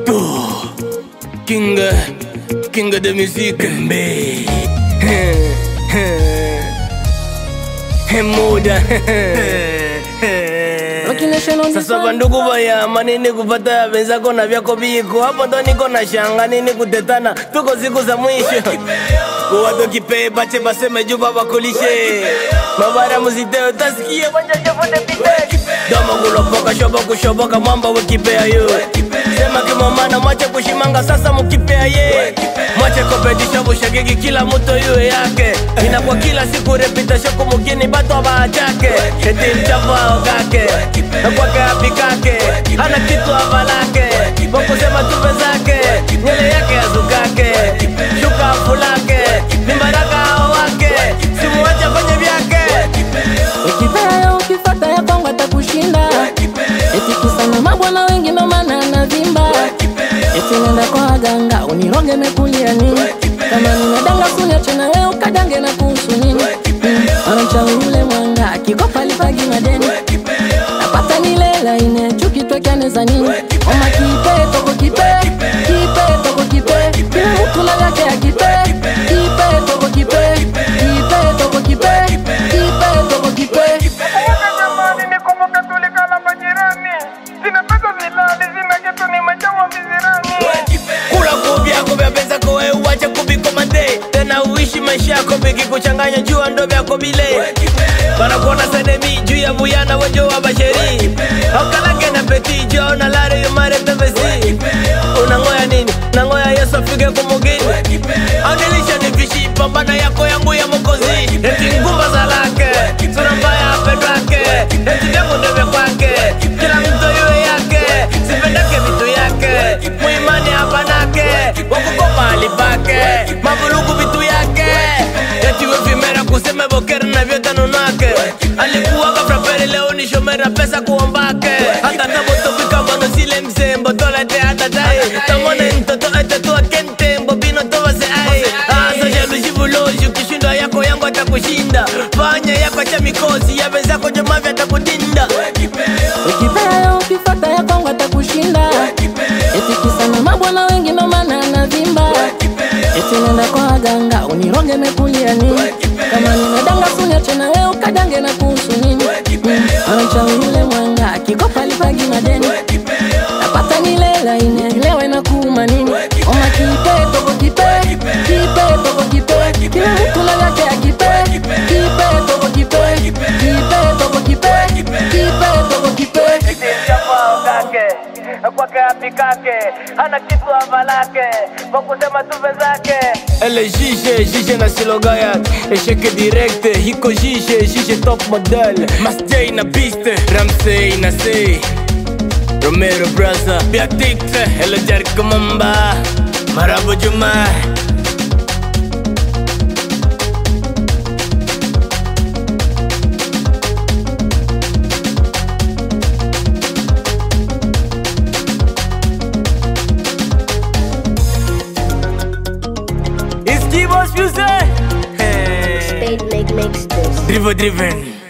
Toto King King de musique Mbe Muda Sasa bandugu baya manini kupata wenzako na vyako biko hapo ndo niko na shanga nini kutetana tuko siku za mwisho watu kipe bache baseme juba bakulishe mabara muzite utasikie banjajafote pite domo kulopoka shobo kushoboka mwamba wekipea yo sema kimomana mwache kushimanga sasa mukipea ye mwache kopedisha bushagigi kila muto yuwe yake inakuwa kila siku repitasho kumukini bato abachake eti mchafu aokake nakwake apikake hana kitu avalake wakusema tupe zake nyele yake azukake shuka afulake ni baraka ao wake simuwache fanye vyake ukipea ukifata ya kwangu atakushinda eti kisana mabwana wengi ndo maana anavimba eti nenda kwa waganga uniroge mekulia nini kama ninadanga kuniache na wewe ukadange na kuhusu nini Mm, anamchawi ule mwanga akikopa lipagi madeni napata nilela ine chuki twekaneza nini oma kipe toko kipe kipe toko kipe kila mtu na yake ya kipe kipe toko kipe kipe toko kipe kipe toko kipe Kumbuka jamani, nikumbuka tulikala majirani, sina pesa zilali, sina kitu nimejawa vizirani. kula kuvyako vya pesa kowe uwache kubikomande tena uishi maisha yako vikikuchanganya jua ndo vyako bile banakuona senemi juu ya vuyana wenjo wa basheri aukalake na peti jo na lare yumare pevesi unangoya nini nangoya yesu afike kumugini audilisha ni vishi pambana yako yangu ya mokozi eti ngumba za lake sura mbaya apendwake eti vyangu ndo vya kwake kila mtu yue yake sipendake vitu yake muimani hapanake wakukopa alipake mavulugu vitu yake etiwe vimera kuseme bokere na vyote nunake alikuwaga frapere leo ni shomera pesa kuombake hata tabotofika mano sile msembo tolete hatatai tamone ntoto etetua kente mbobino tovase ai asa jalushivuloshi ukishindwa yako yangu atakushinda fanya yako cha mikosi ya wenzako jomavya atakudinda ukipea ukifata ya kwangu atakushinda eti kisana mabwana wengi ndo maana anavimba eti nenda kwa waganga uniroge mekulia nini kama ninadanga kuniache na wewe ukadange na kuhusu nini Mm, anamchawi ule mwanga akikopa lipagi madeni napata nilela inelewa na kuuma nini oma kipe toko kipe kipe toko kipe kila mtu na yake ya kipe kipe toko kipe kipe toko kipe kipe toko kipe mchafuaokake kwake apikake hana kitu avalake wakusema tuve zake ele jije jije na silogaya esheke direkte hiko jije jije top model masjei na biste ramsey na sei romero brasa biatikte ele jarkamamba marabo juma It's Kibos Music. Hey. Spade make makes this. Driven driven.